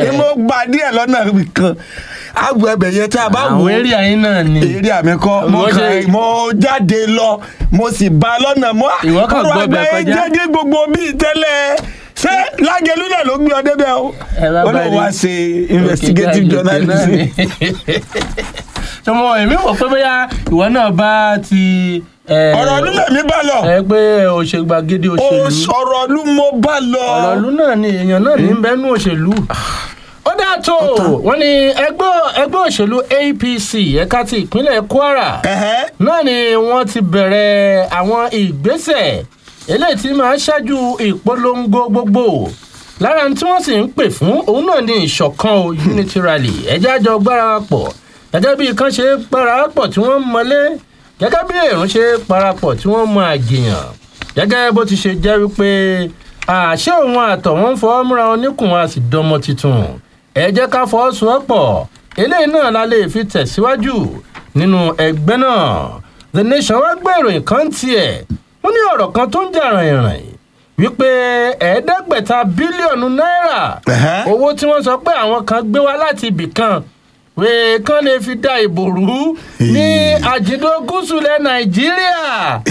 èmi mo gba díẹ̀ lọ́nà kan àgbò ẹbẹ̀ yẹn tá a bá wò àwọn eré àyín náà ni èrè àmì kọ́ mo Ìwọ ṣe- kàn mo jáde lọ mo sì bá a lọ́nà mọ́ Ìwọ kàn gbọ́ bẹ̀ kọjá. jẹ́gẹ́ gbogbo bíi tẹ́lẹ̀ ṣé lágẹ̀lú náà ló gbé ọ débẹ̀ o Ẹ bá ó bá lè rí- wá ṣe investigative Òkè journalism. náà ni. sọmọ èmi wò pé bóyá ìwọ náà bá ti. eh, ọ̀rọ̀ ọdún lèmi bá lọ ẹ pé òṣèlú gbàgede Ó òṣèlú ọ̀rọ̀ ọdún mo bá lọ. ọ̀rọ̀ ìlú náà ni èèyàn náà ní bẹ́nu òṣèlú. ó dáa tó wọ́n ní ẹgbẹ́ ẹgbẹ́ òṣèlú apc ẹ̀ka ti ìpínlẹ̀ kwara Ẹ̀hẹ́. náà ni wọ́n ti bẹ̀rẹ̀ àwọn ìgbésẹ̀ eléyìí tí máa ṣáájú ìpolongo gbogbo lára tí wọ́n sì ń pè fún òun náà ni ìṣọ̀kan o unity rally ẹ̀jẹ̀ àjọ gbára wa pọ̀ gẹ́gẹ́ bí kan ṣe gbára wa pọ̀ tí wọ́n mọlé gẹ́gẹ́ bí èrò ṣe parapọ̀ tí wọ́n mọ àjèyàn gẹ́gẹ́ bó ti ṣe jẹ́ wípé àṣé òun àtọ̀ wọn fọwọ́ múra wọn níkùn a sì dánmọ tuntun ẹ jẹ́ ká fọwọ́sowọ́pọ̀ eléyìí náà la lè fi tẹ̀síwájú nínú ẹgbẹ́ náà the nation wá gbé ìròyìn kan tiẹ̀ wọ́n ní ọ̀rọ̀ kan tó ń jà ràn-ìràn wípé ẹ̀ẹ́dẹ́gbẹ̀ta bílíọ̀nù náírà Ẹ̀hẹ́. owó tí wọ́n sọ pé àwọn kan gbé wá láti ibì kan wèé kán lè fi da ìbò rú ní àjìndó gúúsù lẹ nàìjíríà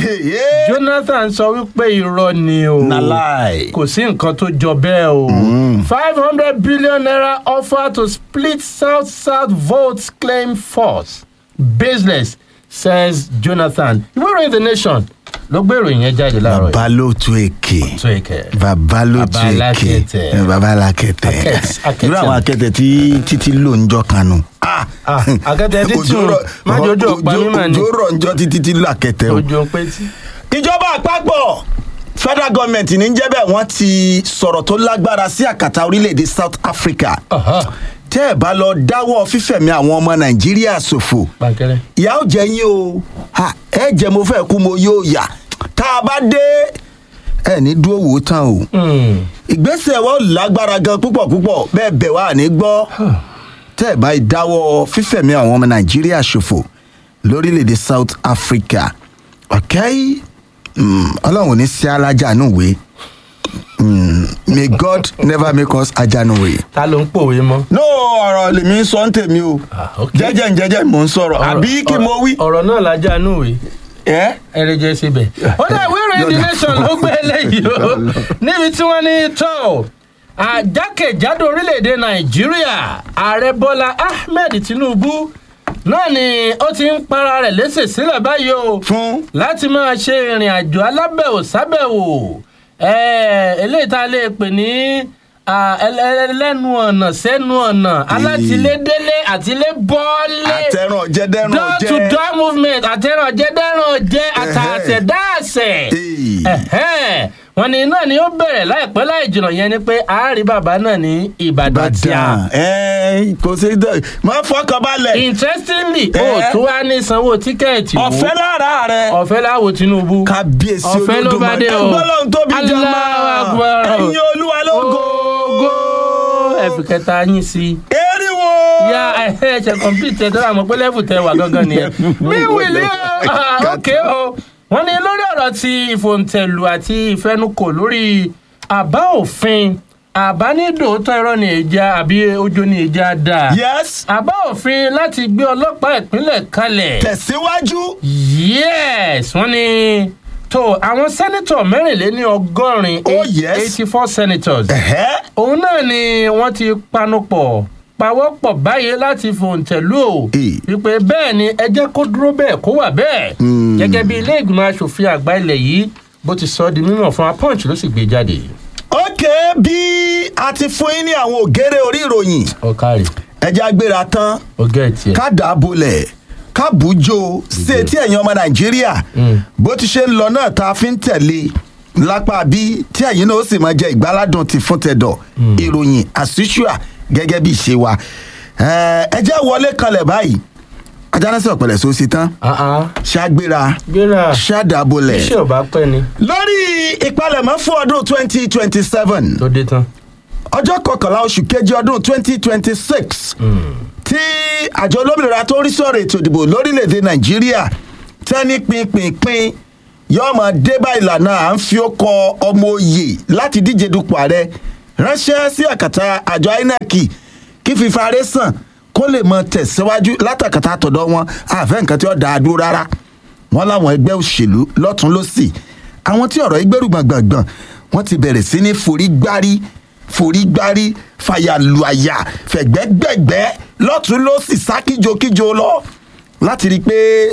Èyí. jonathan sọ wípé irọ́ ni o Na lie. kò sí nǹkan tó jọ bẹ́ẹ̀ o five hundred billion naira offer to split south south votes claim force baseless says jonathan ìwé ìròyìn the nation ló gbé ìròyìn yẹn jáde láàárọ̀ yìí bàbá ló tu èké tó ìkẹ́ bàbá ló tu Bàbá èké alákẹ̀tẹ̀. bàbá alákẹ̀tẹ̀ Akẹ́t- akẹ́tẹ̀. irú àwọn akẹ́tẹ̀ tí títí lò ń jọ kanu. Ah! Ah, akẹ́tẹ̀ títí Òjò o. rọ̀- Má jẹ́ ojú ọ̀pá òjò- mímọ̀ ni. òjò rọ̀ ń jọ títí tí lò akẹ́tẹ̀ o. ojú ń pé tí. ìjọba àpapọ̀ federal government ní jẹ́ bẹ́ẹ̀ wọ́n ti sọ̀rọ̀ tó lágbára sí àkàtà orílẹ̀-èdè south africa Aha, tẹ́ ẹ̀ bá lọ dáwọ́ fífẹ̀mí àwọn ọmọ nàìjíríà ṣòfò Bánkẹ́rẹ́. ìyá ò jẹ yín o Ha, ẹ jẹ mo fẹ́ kú mo yóò yà tá a bá dé ẹ ní dúró wò ó tán o Hmm. ìgbésẹ̀ wọn lágbára gan púpọ̀ púpọ̀ bẹ́ẹ̀ bẹ̀ wá ní gbọ́ tẹ́ ẹ̀ bá dáwọ́ fífẹ̀mí àwọn ọmọ nàìjíríà ṣòfò lórílẹ̀‐èdè south africa okay Mm, ọlọ́run ò ní sí alájànúwe Mm, may god never make us ajanuwe. ta ló ń pòwe mọ́. no ọ̀rọ̀ lèmi ń sọ ń tèmi o Ah, ok. jẹ́jẹ́ ń jẹ́jẹ́ mò ń sọ̀rọ̀ àbí kí mo wí. ọ̀rọ̀ náà lájà núwe ẹ́ ẹrẹjẹ síbẹ̀. ó dá ìwé ìròyìn the nation ló gbé eléyìí o níbi tí wọ́n ní tó àjákèjádò orílẹ̀-èdè nàìjíríà ààrẹ bọ́lá ahmed tinubu náà ni ó ti ń para rẹ̀ léṣe sílẹ̀ báyìí o fún láti máa ṣe ìrìn àjò alábẹ̀wò sábẹ̀wò ẹ̀ẹ́, eléyìí tá a lè pè ní ah, ẹlẹ́- ẹlẹ́nu ọ̀nà sẹ́nu ọ̀nà alátilédélé àtilébọ́lé àtẹ̀ràn jẹ́dẹ́ràn door jẹ́. to door movement àtẹ̀ràn jẹ́dẹ́ràn jẹ́ àtàtẹ̀dáàsẹ̀ Hey. Ẹ̀hẹ́n. wọ́n ní náà ni ó bẹ̀rẹ̀ láìpẹ́ láì jìnnà yẹn ni pé àárí bàbá náà ní ìbàdàn tí a. Ìbàdàn ẹ kò sí dẹ máa fọkàn balẹ̀ interestingly Eh. ó tún wá ní sanwó tíkẹ́ẹ̀tì wò. ọ̀fẹ́ lára rẹ̀ ọ̀fẹ́ láwo tinubu. kábíyèsí ọ̀fẹ́ ló bá dé o. ẹgbọ́n lọ́hún tóbi jọmọ́ Allahu Akbar. ẹ̀yin olúwa lógo Ògo. ẹ̀fì kẹta yín sí i eriwo ya ẹ ṣe complete ẹ tó rà mọ pé level tẹ wà gangan nìyẹn mi wìlí o ah, ok o wọn ní lórí ọ̀rọ̀ ti ìfòǹtẹ̀lù àti ìfẹnukò lórí àbá òfin àbá ní dòótọ́ irọ́ ní ìjà àbí ojú ní ìjà dáa yes àbá òfin láti gbé ọlọ́pàá ìpínlẹ̀ kalẹ̀ tẹ̀síwájú yes wọ́n ní tó àwọn sẹ́nitọ̀ mẹ́rìnléní ọgọ́rin Oh, yes. eighty four senators ẹ̀hẹ́ òun náà ni wọ́n ti panupọ̀ pawọ́pọ̀ báyìí láti fòǹtẹ̀lú o Eh. wípé bẹ́ẹ̀ ni ẹ jẹ́ kó dúró bẹ́ẹ̀ kó wà bẹ́ẹ̀ Hmm. gẹ́gẹ́ bí ilé ìgbìmọ̀ asòfin àgbà ilẹ̀ yìí bó ti sọ ọ́ di mímọ̀ fún wa punch ló sì gbé jáde. ok bí a ti fún yín ní àwọn ògèrè orí ìròyìn ọ̀kárì ẹja agbéra tán ọ̀gá ẹ̀ tiẹ̀. ká dà á bolẹ̀ ká bùjọ sí etí ẹ̀yin ọmọ nàìjíríà Mm. bó ti ṣe ń lọ náà tá a fi ń tẹ̀lé lápá bí tí ẹ̀yin náà ó sì máa jẹ ìgbáládùn ti fún tẹ̀dọ̀ ìròyìn àṣìṣúà gẹ́gẹ́ bí ìṣe wa Ẹ, ẹ jẹ́ wọlé kanlẹ̀ báyìí ajánásẹ̀ ọ̀pẹ̀lẹ̀ sọ sí tán Ah, ah. ṣàgbéra gbéra ṣàdàbolẹ̀ iṣẹ́ ò bá pẹ́ ni lórí ìpalẹ̀mọ́ fún ọdún twenty twenty seven tó dé tán. ọjọ́ kọkànlá oṣù kejì ọdún twenty twenty six tí àjọ olómìnira tó ń rí sọ̀rọ̀ ètò ìdìbò lórílẹ̀‐èdè nàìjíríà tẹ́ni pinpinpin yóò máa dé bá ìlànà à ń fi ọkọ̀ ọmọ òye láti díje dupò ààrẹ ránṣẹ́ sí àkàtà àjọ inec kí fífaré sàn kó lè mọ tẹ̀síwájú látàkàtà àtọ̀dọ̀ wọn àfẹ́ nǹkan tí ó dáa dúró rárá wọn láwọn ẹgbẹ́ òṣèlú lọ́tún lọ́sì àwọn tí ọ̀rọ̀ ìgbẹ́rù gbọ̀ngbọ̀ngbọ̀n wọ́n ti bẹ̀rẹ̀ sí ní forí gbárí forí gbárí fàyàlùàyà fẹ̀gbẹ́gbẹ̀gbẹ́ lọ́tún lọ́sì sá kíjokíjo lọ láti rí i pé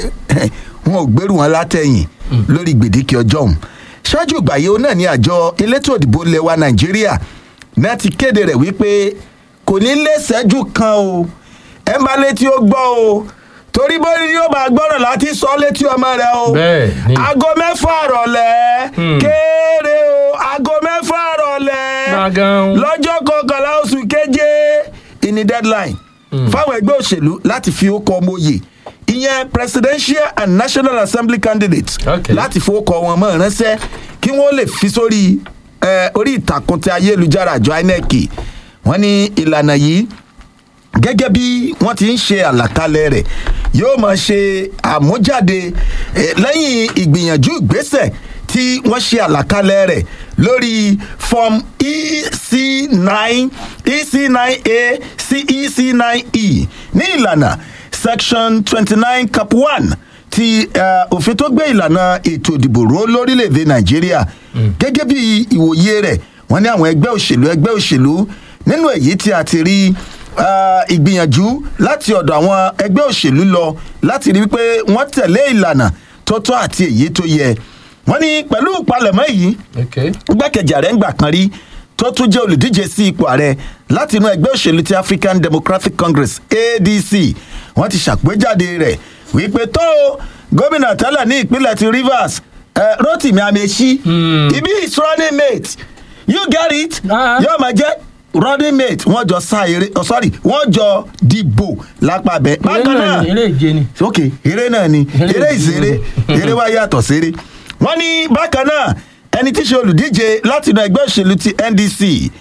wọn ò gbẹ́rù wọn látẹ̀yìn lórí gbèdéke ọjọ́ ọ̀hún ṣáájú ìgbà yìí ó náà ní àjọ elétò òdìbò lẹwa nàìjíríà náà ti kéde rẹ̀ wípé kò ní lé ṣẹ́jú kan o ẹ má létí ó gbọ́ o torí bó ni yóò máa gbọ́ràn láti sọ létí ọmọ rẹ o Bẹ́ẹ̀ ni. aago mẹ́fà rọ̀lẹ́ kéré o aago mẹ́fà rọ̀lẹ́ Gbàgán. lọ́jọ́ kọkànlá oṣù keje ìní deadline fáwọn ẹgbẹ́ òṣèlú láti fi ó kọ ọmọ òye ìyẹn presidential and national assembly candidates Okay. láti fowókọ wọn mọ́ ránṣẹ́ kí wọ́n lè fi sórí eh, orí ìtàkùn ti ayélujára àjọ inec wọ́n ní ìlànà yìí gẹ́gẹ́ bí wọ́n ti ń ṣe àlàkalẹ̀ rẹ̀ yóò máa ṣe àmújáde eh, lẹ́yìn ìgbìyànjú ìgbésẹ̀ tí wọ́n ṣe àlàkalẹ̀ rẹ̀ lórí form ec nine ec nine a sí ec nine e ní ìlànà section twenty nine cap one ti eh, òfin tó gbé ìlànà ètò ìdìbò ró lórílẹ̀‐èdè nàìjíríà gẹ́gẹ́ bí ìwòye rẹ̀ wọ́n ní àwọn ẹgbẹ́ òṣèlú ẹgbẹ́ òṣèlú nínú èyí tí a ti rí ah, ìgbìyànjú láti ọ̀dọ̀ àwọn ẹgbẹ́ òṣèlú lọ láti rí pé wọ́n tẹ̀lé ìlànà tó tọ́ àti èyí tó yẹ wọ́n ní pẹ̀lú ìpalẹ̀mọ́ yìí Okay. igbákejì ààrẹ ń gbà kan rí tó tún jẹ́ olùdíje sí ipò ààrẹ láti inú ẹgbẹ́ òṣèlú ti african democratic congress adc wọ́n ti ṣàgbéjáde rẹ̀ wípé tó o, gómìnà tẹ́lẹ̀ ní ìpínlẹ̀ ti rivers eh, rotimi amechi ibi is running mate you get it Ah. yóò máa jẹ́ running mate wọ́n jọ sá eré oh, sorry wọ́n jọ dìbò lápá bẹ́ẹ̀ eré bákan náà náà ni eré ìje ni. ok eré náà ni Eré eré ìṣeré. ìṣeré eré wa yàtọ̀ séré wọ́n ní bákan náà ẹni tí í ṣe olùdíje láti inú ẹgbẹ́ òṣèlú ti ndc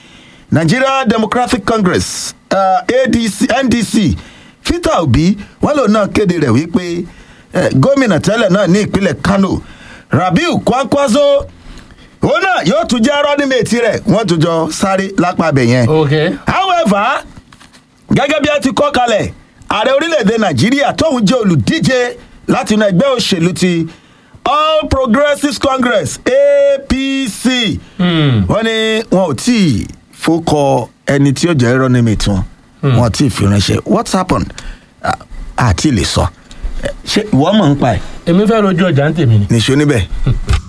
nigeria democratic congress uh, adc ndc peter obi wọ́n lòun náà kéde rẹ̀ wípé eh, gómìnà tẹ́lẹ̀ náà ní ìpínlẹ̀ kano rabiu kwankwaso òun náà yóò tún jẹ́ rọ́nímẹ̀tì rẹ̀ wọ́n tún jọ sáré lápá abẹ yẹn Okay. however gẹ́gẹ́ bí a ti kọ́ kalẹ̀ ààrẹ orílẹ̀-èdè nàìjíríà tóun jẹ́ olùdíje láti inú ẹgbẹ́ òṣèlú ti all progressives congress apc Hmm. wọ́n ní wọn ò tí ì fọkọ ẹni tí ó jẹ́ rọ́nímẹ̀tì wọn wọn ò tí ì fi ránṣẹ́ what happened Ah, àti lè sọ Eh, ṣé ìwọ mọ̀ ń pa ẹ̀ èmi fẹ́ rojú ọjà ń tèmi ni. nìṣó níbẹ̀.